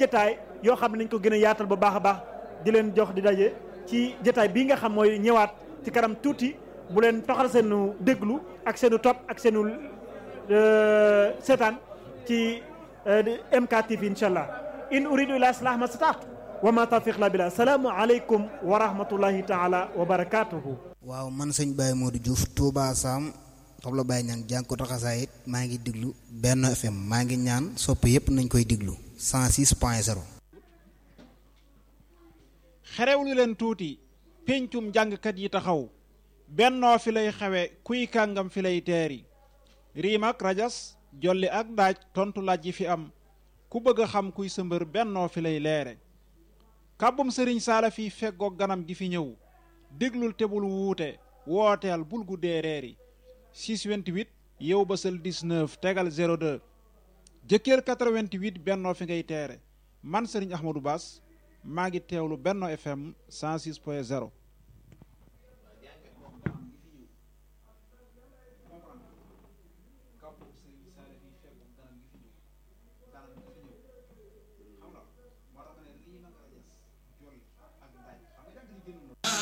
jataay yoo xam ne nañ ko gën a yaatal bu baax a baax di leen jox di daje ci jataay bii nga xam mooy ñëwaat ci kanam tuuti bu leen toxal seenu déglu ak seenu topp ak seenu seetaan ci MKTV incha allah in uridu ila islah ma stataatu wa ma tawfiq la billah salaamu aleykum wa rahmatullahi taala wa barakatuhu waaw man sëñ Baye Modou Diouf Touba Sam xobla Baye ñaan jàng ko taxasaayit maa ngi diglu benn FM maa ngi ñaan sopp yépp nañ koy diglu 106 point 0 xerewlu leen tuuti péncum jàngkat yi taxaw bennoo fi lay xewe kuy kàngam fi lay teeri riim ak rajas jolli ak daaj tontu laaj yi fi am ku bëgg a xam kuy sëmbër bennoo fi lay leere kàbbum sëriñ saala fi feggoog ganam gi fi ñëw déglul te bul wuute wooteel bul guddee reeri 628 yow bësal 19 tegal 02 jëkkër 88 bennoo fi ngay teere man sëriñ Ahmadou Bass maa ngi teewlu Benno FM 106 point 0